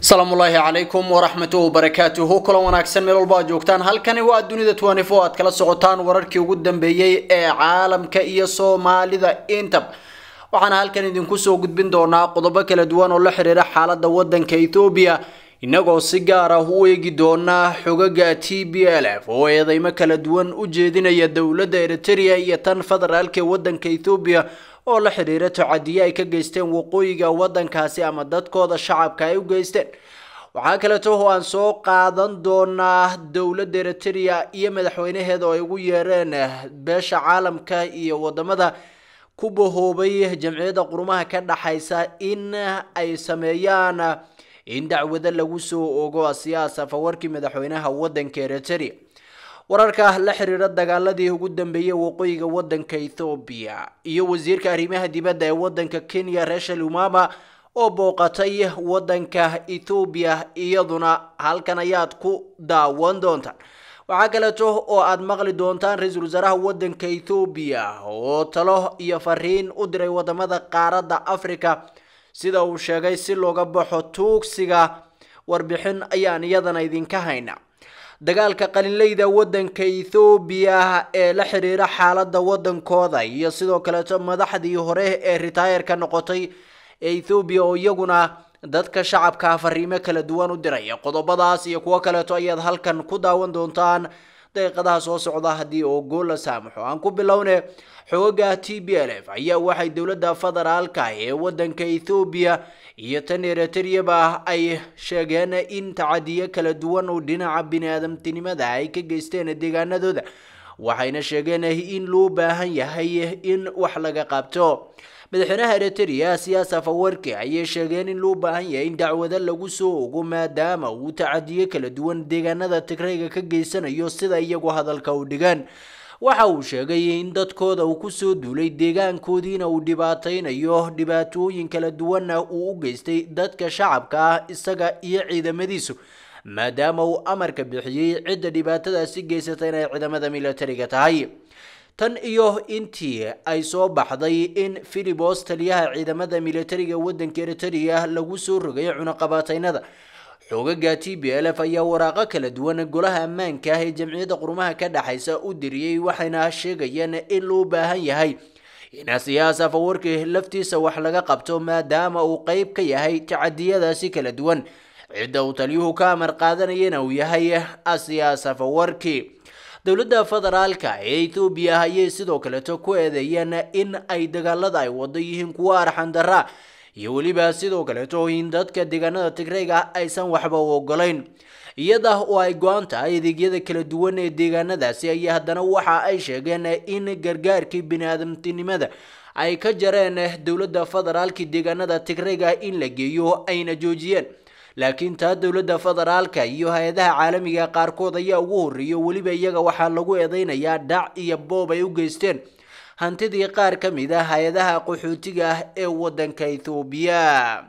asalaamu ullaahi calaykum waraxmatuhu wabarakaatuhu kulan wanaagsan meel walba aad joogtaan halkani waa dunida twenty-four aad kala socotaan wararkii ugu dambeeyey ee caalamka iyo soomaalida intab waxaana halkan idinku soo gudbin doonaa qodobo kala duwan oo la xiriira xaalada wadanka ethoobiya inagoo si gaar ah u eegi doonaa xogaga t b l f oo eedeymo kala duwan u jeedinaya dowladda eritrea iyo tan federaalka ee wadanka ethoobiya oo la xiriira tocadiye ay ka geysteen waqooyiga wadankaasi ama dadkooda shacabka ay u geysteen waxaa kaleeto oo aan soo qaadan doonaa dowladda eritrea iyo madaxweynaheeda oo ay ugu yeereen beesha caalamka iyo wadamada ku bahoobay jamciyadda qurumaha ka dhaxaysa in ay sameeyaan in dacwado lagu soo ogo siyaas afawarkii madaxweynaha wadanka eritrea wararka la xiriira dagaaladii ugu dambeeyey waqooyiga wadanka ethoobiya iyo wasiirka arrimaha dibadda ee wadanka kenya rachel umama oo booqatay wadanka ethoobiya iyaduna halkan ayaad ku daawan doontaan waxaa kaleeto oo aad maqli doontaan ra-iisul wasaaraha wadanka ethoobiya oo talo iyo fariin u diray wadamada qaaradda africa sida uu sheegay si looga baxo tuugsiga warbixin ayaan iyadana idinka hayna dagaalka qalinleyda wadanka ethoobiya ee la xiriira xaalada wadankooda iyo sidoo kaleeto madaxdii hore ee ritaayarka noqotay ee ethoobiya oo iyaguna dadka shacabka fariimo kala duwan u diraya qodobadaas iyo kuwo kaleeto ayaad halkan ku daawan doontaan daqiiqadaha soo socda haddii oo gool la saamaxo aan ku bilowne xooga t b l f ayaa waxay dowladda federaalka ee wadanka ethoobiya iyo tan eritreaba ay sheegeen in tacadiyo kala duwan oo dhinaca bini-aadamtinimada ay ka geysteen deegaanadooda waxayna sheegeen in loo baahan yahay in wax laga qabto madaxweynaha eritrea siyaas afawarki ayay sheegeen in loo baahan yahay in dacwado lagu soo ogo maadaama uu tacadiyo kala duwan deegaanada tigrayga ka geysanayo sida iyagu hadalka u dhigaan waxa uu sheegay in dadkooda uu kusoo duulay deegaankoodiina uu dhibaataynayo dhibaatooyin kala duwanna uu u geystay dadka shacabka ah isaga iyo ciidamadiisu maadaama uu amarka bixiyey cidda dhibaatadaasi geysata inay ciidamada militariga tahay tan iyo intii ay soo baxday in philibos taliyaha ciidamada militariga wadanka eritrea lagu soo rogay cunaqabaataynada xoogaga t b l f ayaa waraaqo kala duwan golaha ammaanka ah ee jamciyadda qurumaha ka dhexaysa u diriyey waxayna sheegayeen in loo baahan yahay in siyaas afawarki laftiisa wax laga qabto maadaama uu qeyb ka yahay tacadiyadaasi kala duwan cidda uu taliyuhu ka amar qaadanayana uu yahay asiyaas afawarki dowladda federaalka ee ethoobiya ayay sidoo kaleeto ku eedeeyeen in ay dagaalada ay wado yihiin kuwo arxandaraa iyo weliba sidoo kaleeto in dadka deegaanada tigrayga aysan waxba u ogolayn iyada oo ay go-an tahay adeegyada kala duwan ee deegaanadaasi ayaa haddana waxa ay sheegeen in gargaarkii bini-aadamtinimada ay ka jareen dowladda federaalka deegaanada tigrayga in la geeyo ayna joojiyeen laakiin taa dowladda federaalka iyo hay-adaha caalamiga qaarkood ayaa ugu horreeyo weliba iyaga waxaa lagu eedeynayaa dhac iyo boob ay u geysteen hantidii qaar ka mid ah hay-adaha qaxootiga ah ee wadanka ethoobiya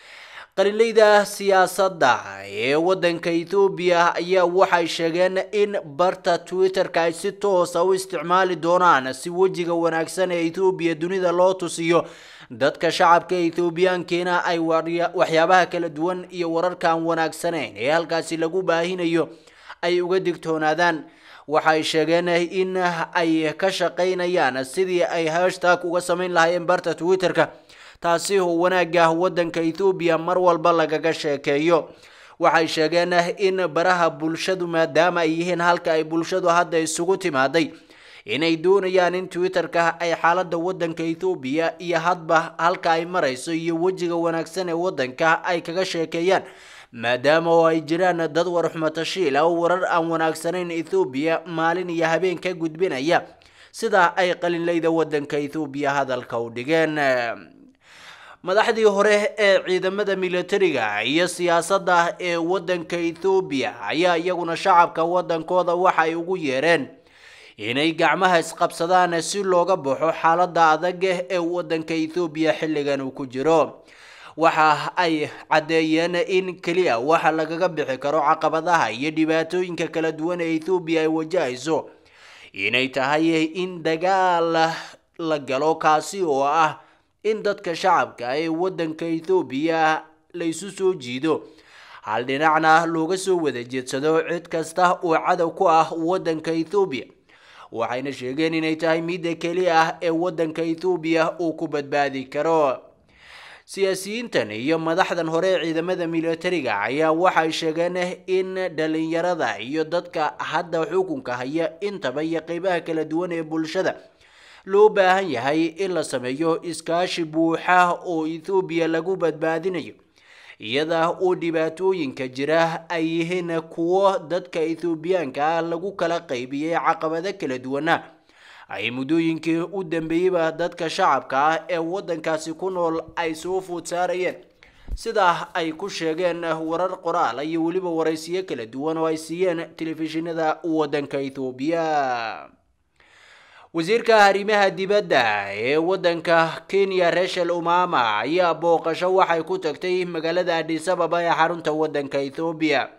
qalinleyda siyaasadda ee wadanka ethoobiya ayaa waxay sheegeen in barta twitter-ka ay si toosa u isticmaali doonaan si wejiga wanaagsan ee ethoobiya dunida loo tusiyo dadka shacabka ethoobiyaankiina ay waxyaabaha kala duwan iyo wararkaan wanaagsanayn ee halkaasi lagu baahinayo ay uga digtoonaadaan waxay sheegeen in ay ka shaqaynayaan sidii ay hashtag uga samayn lahaayeen barta twitter-ka taasi oo wanaagga wadanka ethoobiya mar walba lagaga sheekeeyo waxay sheegeen in baraha bulshadu maadaama ay yihiin halka ay bulshadu hadda isugu timaaday inay doonayaan in twitter-ka ay xaalada wadanka ethoobiya iyo hadba halka ay marayso iyo wejiga wanaagsan ee wadanka ay kaga sheekeeyaan maadaama oo ay jiraan dad warxumatashiil ah oo warar aan wanaagsanayn ethoobiya maalin iyo habeen ka gudbinaya sida ay qalinleyda wadanka ethoobiya hadalka u dhigeen madaxdii hore ee ciidamada militariga iyo siyaasadda ee wadanka ethoobiya ayaa iyaguna shacabka wadankooda waxa ay ugu yeereen inay gacmaha isqabsadaan si looga baxo xaalada adag ee wadanka ethoobiya xilligan uu ku jiro waxa ay caddeeyeen in keliya waxa lagaga bixi karo caqabadaha iyo dhibaatooyinka kala duwan ee ethoobiya ay wajahayso inay tahay in dagaal la galo kaasi oo ah in dadka shacabka ee wadanka ethoobiya la isu soo jiido hal dhinacna looga soo wada jeedsado cid kasta oo cadow ku ah waddanka ethoobiya waxayna sheegeen inay tahay midda keli ah ee waddanka ethoobiya uu ku badbaadi karo siyaasiyiintan iyo madaxdan hore ee ciidamada militariga ayaa waxay sheegeen in dhalinyarada iyo dadka hadda xukunka haya intaba iyo qeybaha kala duwan ee bulshada loo baahan yahay in la sameeyo iskaashi buuxa oo ethoobiya lagu badbaadinayo iyada oo dhibaatooyinka jira ay yihiin kuwo dadka ethoobiyaanka ah lagu kala qaybiyey caqabado kala duwana ay muddooyinkii u dambeeyeyba dadka shacabka ah ee waddankaasi ku nool ay soo food saarayeen sidaa ay ku sheegeen warar qoraal iyo weliba waraysiyo kala duwan oo ay siiyeen telefishinada waddanka ethoobiya wasiirka arrimaha dibadda ee waddanka kenya rachel umama ayaa booqasho waxay ku tagtay magaalada adis ababa ee xarunta waddanka ethoobiya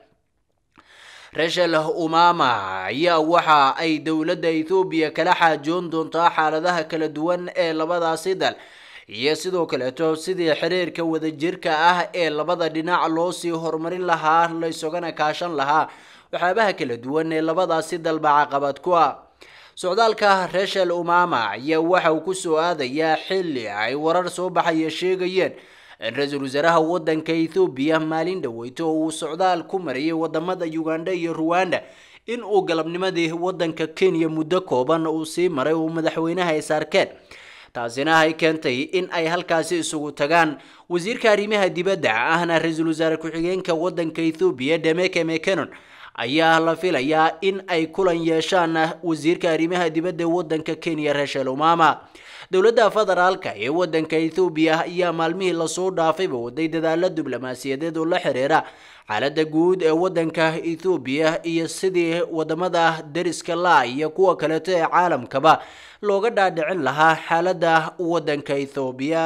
rachel umama ayaa waxa ay dowladda ethoobiya kala xaajoon doontaa xaaladaha kala duwan ee labadaasi dal iyo sidoo kaleeto sidii xiriirka wadajirka ah ee labada dhinac loo sii horumarin lahaa laysogana kaashan lahaa waxyaabaha kala duwan ee labadaasi dalba caqabad ku ah socdaalka rachel umama ayaa waxa uu ku soo aadayaa xilli ay warar soo baxaya sheegayeen in ra-iisul wasaaraha waddanka ethoobiya maalin dhaweyto uu socdaal ku mariyay wadamada uganda iyo ruwanda in uu galabnimadii waddanka kenya muddo kooban uu sii maray uu madaxweynaha is arkeen taasina ay keentay in ay halkaasi isugu tagaan wasiirka arrimaha dibadda ahna ra-iisul wasaare ku-xigeenka waddanka ethoobiya demeke mecanon ayaa la filayaa in ay kulan yeeshaan wasiirka arrimaha dibadda waddanka kenya rachel umama dowladda federaalka ee waddanka ethoobiya ayaa maalmihii lasoo dhaafayba waday dadaalo diblomaasiyadeed oo la xiriira xaaladda guud ee waddanka ethoobiya iyo sidii wadamada deriska la iyo kuwa kaleeto ee caalamkaba looga dhaadhicin lahaa xaaladda waddanka ethoobiya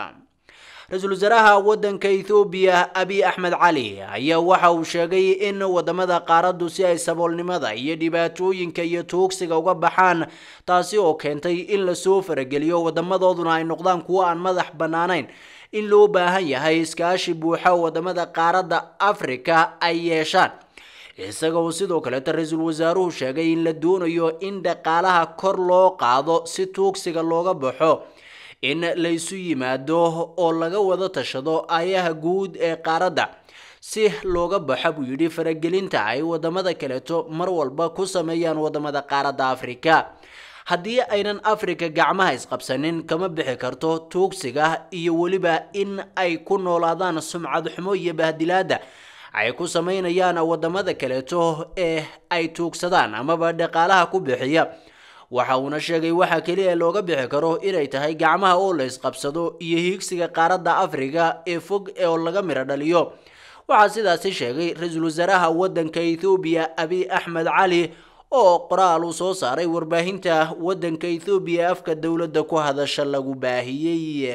ra-iisul wasaaraha waddanka ethoobiya abiy axmed cali ayaa waxa uu sheegay in wadamada qaaraddu si ay saboolnimada iyo dhibaatooyinka iyo tuugsiga uga baxaan taasi oo keentay in lasoo farageliyo wadamadooduna ay noqdaan kuwo aan madax bannaanayn in loo baahan yahay iskaashi buuxa wadamada qaaradda afrika ay yeeshaan isaga oo sidoo kaleeta ra-iisul wasaaruhu sheegay in la doonayo in dhaqaalaha kor loo qaado si tuugsiga looga baxo in laysu yimaado oo laga wada tashado ayaha guud ee qaaradda si looga baxo buu yidhi faragelinta ay wadamada kaleeto mar walba ku sameeyaan wadamada qaaradda afrika haddii aynan afrika gacmaha isqabsanin kama bixi karto tuugsiga iyo weliba in ay ku noolaadaan sumcad xumo iyo bahdilaada ay ku sameynayaan wadamada kaleeto ee ay tuugsadaan amaba dhaqaalaha ku bixiya waxa uuna sheegay waxa keliya looga bixi karo inay tahay gacmaha oo la isqabsado iyo hiigsiga qaaradda afrika ee fog oo laga miro dhaliyo waxaa sidaasi sheegay ra-iisul wasaaraha waddanka ethoobiya abiy axmed cali oo qoraal uu soo saaray warbaahinta waddanka ethoobiya afka dowladda ku hadasha lagu baahiyey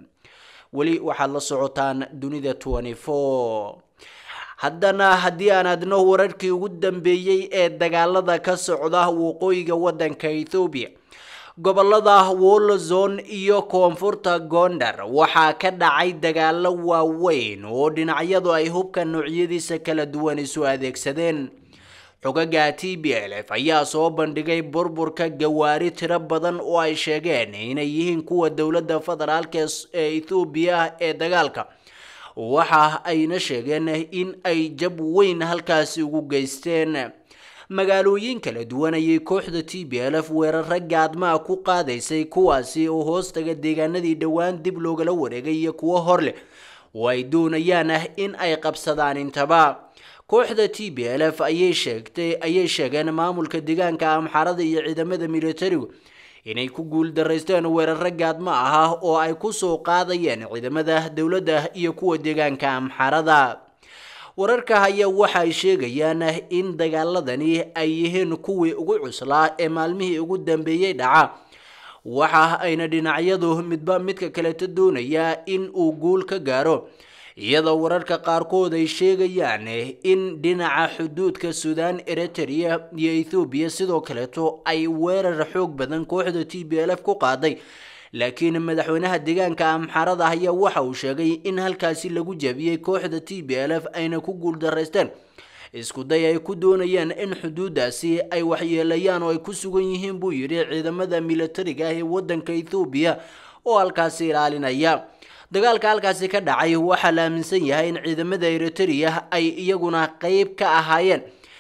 weli waxaad la socotaan dunida haddana haddii aan adno wararkii ugu dambeeyey ee dagaalada ka socda waqooyiga waddanka ethoobiya gobolada wolozon iyo koonfurta gondar waxaa ka dhacay dagaalo waaweyn oo dhinacyadu ay hubka noocyadiisa kala duwan isu adeegsadeen xogaga t b l f ayaa soo bandhigay burburka gawaari tiro badan oo ay sheegeen inay yihiin kuwa dowladda federaalka ee ethoobiya ee dagaalka waxa ayna sheegeen in ay jab weyn halkaasi ugu geysteen magaalooyin kala duwan ayay kooxda t b l f weeraro gaadmaa ku qaadaysay kuwaasi oo hoostaga deegaanadii dhowaan dib loogala wareegay iyo kuwo hor leh oo ay doonayaan in ay qabsadaan intaba kooxda t b l f ayay sheegtay ayay sheegeen maamulka deegaanka amxarada iyo ciidamada militarigu inay ku guul daraysteen weeraro gaadmo ah oo ay ku soo qaadayeen ciidamada dowladda iyo kuwa deegaanka amxarada wararka ayaa waxa ay sheegayaan in dagaaladani ay yihiin kuwii ugu cuslaa ee maalmihii ugu dambeeyey dhaca waxa ayna dhinacyadu midba midka kaleto doonaya in uu guul ka gaaro iyadoo wararka qaarkood ay sheegayaan in dhinaca xuduudka suudaan eritrea iyo ethoobiya sidoo kaleeto ay weerar xoog badan kooxda t b l f ku qaaday laakiin madaxweynaha deegaanka amxaarada ayaa waxa uu sheegay in halkaasi lagu jabiyey kooxda t b l f ayna ku guuldaraysteen isku day ay ku doonayeen in xuduudaasi ay waxyeelayaan oo ay ku sugan yihiin buu yidhi ciidamada militariga ah ee waddanka ethoobiya oo halkaasi ilaalinaya dagaalka halkaasi ka dhacay waxaa la aaminsan yahay in ciidamada eritrea ay iyaguna qeyb ka ahaayeen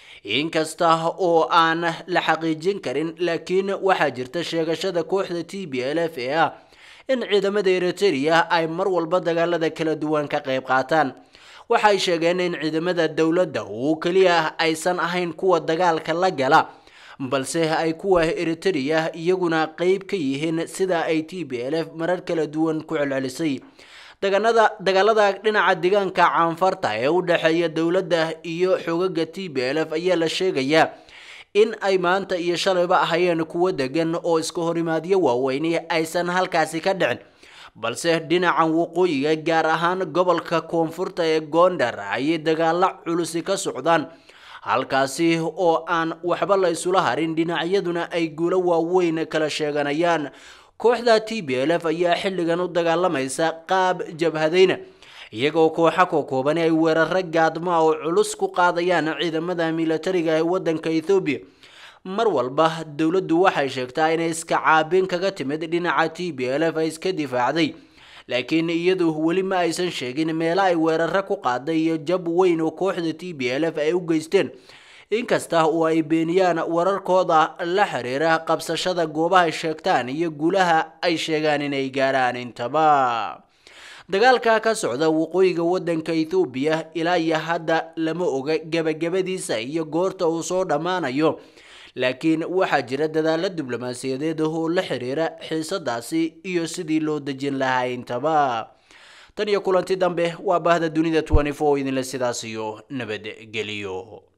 inkasta oo aan la xaqiijin karin laakiin waxaa jirta sheegashada kooxda t b l f ee ah in ciidamada eritrea ay mar walba dagaalada kala duwan ka qeyb qaataan waxay sheegeen in ciidamada dowladda uu keliya aysan ahayn kuwa dagaalka la gala balse ay kuwa eritrea iyaguna qeyb ka yihiin sida ay t b l f marar kala duwan ku celcelisay daganada dagaalada dhinaca deegaanka caanfarta ee u dhexeeya dowladda iyo xogaga t b l f ayaa la sheegayaa in ay maanta iyo shalayba ahayeen kuwo degan oo iska horimaadyo waaweyni aysan halkaasi ka dhicin balse dhinacan waqooyiga gaar ahaan gobolka koonfurta ee goondar ayay dagaalo culusi ka socdaan halkaasi oo aan waxba la isula harin dhinacyaduna ay guulo waaweyn kala sheeganayaan kooxda t b l f ayaa xilligan u dagaalamaysa qaab jabhadayna iyagoo kooxa kookooban ay weeraro gaadma oo culus ku qaadayaan ciidamada militariga ee waddanka ethoobiya mar walba dowladdu waxay sheegtaa inay iska caabin kaga timid dhinaca t b l f ay iska difaacday laakiin iyadu weli ma aysan sheegin meelo ay weeraro ku qaaday iyo jab weyn oo kooxda t b l f ay u geysteen inkasta oo ay beeniyaan wararkooda la xiriira qabsashada goobahay sheegtaan iyo guulaha ay sheegaan inay gaaraan intaba dagaalka ka socda waqooyiga waddanka ethoobiya ilaa iyo hadda lama oga gebagabadiisa iyo goorta uu soo dhammaanayo laakiin waxaa jira dadaalo diblomaasiyadeed oo la xiriira xiisadaasi iyo sidii loo dejin lahaa intaba tan iyo kulanti dambe waa bahda dunida idinle sidaas iyo nabadgeliyo